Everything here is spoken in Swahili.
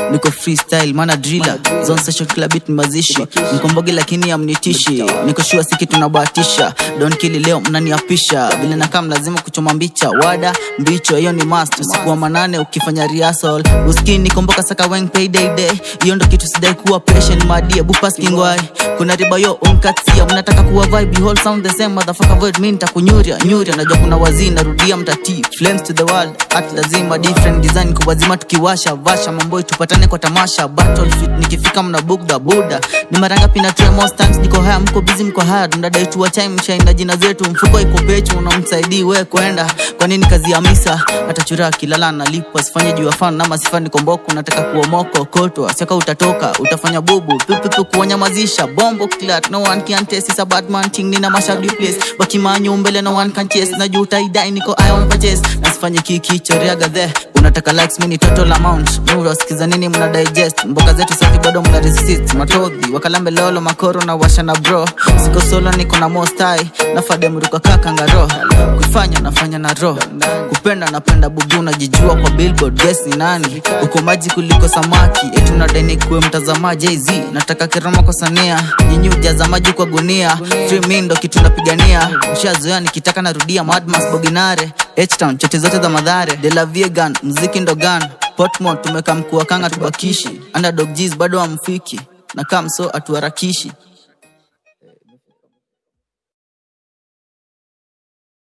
niko freestyle mana driller zone session kila beat ni mazishi mkombogi lakini amnitishi niko shua siki tunabahatisha don kili leo mnaniapisha vile nakam lazima kuchoma mbicha wada mbicho hiyo ni must usiku wa manane ukifanya rehearsal uskini nikomboka saka weng payday day hiyo ndo kitu sidai kuwa patient madie bupas kingwai kuna riba yo unkatia mnataka kuwa vibe whole sound the same motherfucker void mimi nitakunyuria nyuria najua kuna wazii narudia mtati flames to the world at lazima different design kwa wazima tukiwasha vasha mamboi tupatane kwa tamasha battlefield nikifika mna bugda buda ni mara ngapi na try most times niko haya mko busy mko hard mnadai tu wa time mshaina jina zetu mfuko iko pechu unamsaidii we kwenda kwa nini kazi ya misa atachura kilala nalipwa sifanye juu ya fan na masifani komboko nataka kuomoko kotwa siaka utatoka utafanya bubu pipipi kuwanyamazisha bombo clat no one can test is a bad man thing nina mashabdi place bakimanyu mbele no one can chase na juu utaidai niko ion purchase na sifanye kiki choreaga the unataka likes mini total amount murasikiza nini mna digest mboka zetu safi bado mna resist matodhi wakalambe lolo makoro na washa na bro siko solo niko na mostai nafade mruka kakangaro kufanya nafanya na roho kupenda napenda bubu najijua kwa billboard guess ni nani uko maji kuliko samaki eti unadai kuwe mtazamaji z nataka kiroma kwa sania nyinyi ujaza maji kwa gunia free me ndo kitu napigania mshazoea nikitaka narudia madmas boginare H-Town, chote zote za madhare de la vegan mziki ndo gan potmon tumeka mkuu wa kanga tubakishi underdog G's bado amfiki na kamso atuharakishi